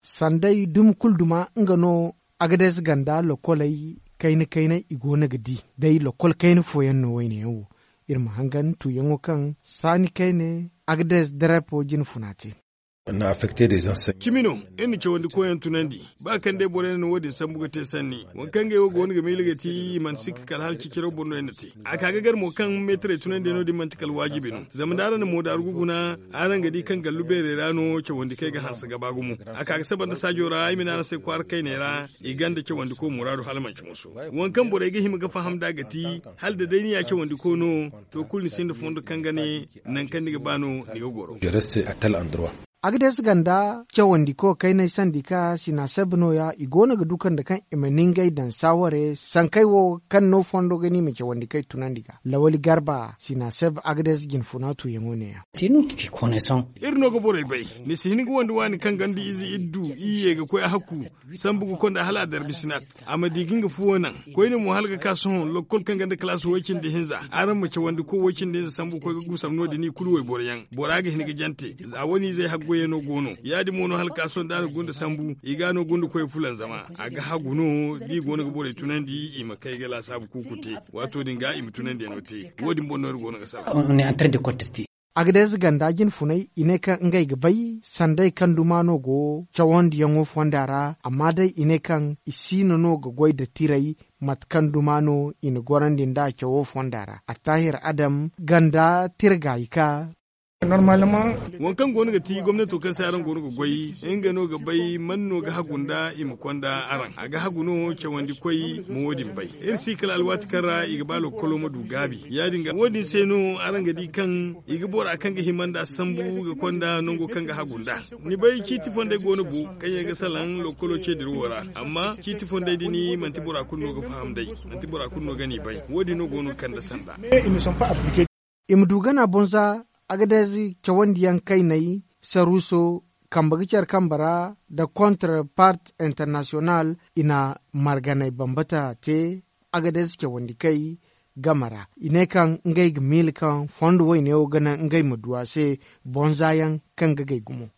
sandai dum kulduma ngano agades ganda lokolai kaini kaina igona gadi dai lokol kaini foyan no wayne yawo irma hangan tu yango kan sani kaine agades drepo jin funati na affecté des enseignants. Kimino, eni ce wandi koyan tunandi, ba kan dai bore ne wadi san buga te sanni. Wan kan ga yogo wani ga meliga ti man sik kal hal ki kiro bonno ene ti. Aka ga gar mo kan metre tunandi no di man tikal wajibi no. Zamdara ne mo da arguguna, aran ga di kan gallu bere rano ce wandi kai ga hansa gaba gumu. Aka ga saban da sajora ai mina na sai kwar kai ne ra, iganda ce wandi ko muradu halman ci musu. Wan kan bore ga himi ga faham da gati, hal da dai ni ya ce wandi ko no, to kulli sin da fondo kan gane nan kan diga bano ni ga goro. Je reste à tel endroit. agdes ganda cewandi ko kai na sandika sina sabno ya igona ga dukan da kan imaningai dan saware san kai wo kan no fondo gani me cewandi kai tunandiga lawali garba sina sab agdes gin funatu yengone ya c'est nous qui connaissons irno go bore bay ni sihini go wanda wani kan gandi izi iddu iye ga koy hakku san bugu kon da hala dar bisinat amma digin ga fuwo nan koy ne mu halga kason lokol kan ganda class wakin da hinza aran mace wanda ko wakin da san bugu ko ga gusam no da ni kulu way bore yan boraga hin ga jante a wani zai haggo yeno gono yadi mono hal kason da gunda sambu igano gunda koy fulan zama aga haguno di gono ga bore tunandi ima kai ga la sabu kukute wato dinga ima tunandi no te wodi bonno gono ga sabu on est en train de contester agdes gandajin funai ine kan ngai gabai sandai kan dumano go cawondi yango fondara amma dai ine kan isino no ga goy da tirai matkan dumano ina gorandin da cawo fondara a tahir adam ganda tirgaika normalement wankan gonu ga ti gwamnati kan sai aran gonu ga goyi in gano ga bai manno ga hagunda im kwanda aran aga haguno ce wandi koi mu wodin bai ir si kala alwati kara iga balo kolo madu gabi ya dinga wodin sai no aran ga di kan iga bora kan ga himanda sambu ga kwanda nongo kan ga hagunda ni bai kiti fonde gonu bu kan ya ga salan lokolo ce dirwora amma kiti fonde dini manti bora kunno ga faham dai manti bora kunno gani bai wodi no gonu kan da sanda imdugana bonza agadezi cawandiyan kai nai saruso kambagicar kambara da counterpart international ina marganai bambata te agadezi cawandi kai gamara ine kan ngai gmil kan fondo wo ine gana ngai maduwa se bonzayan kan gagai gumo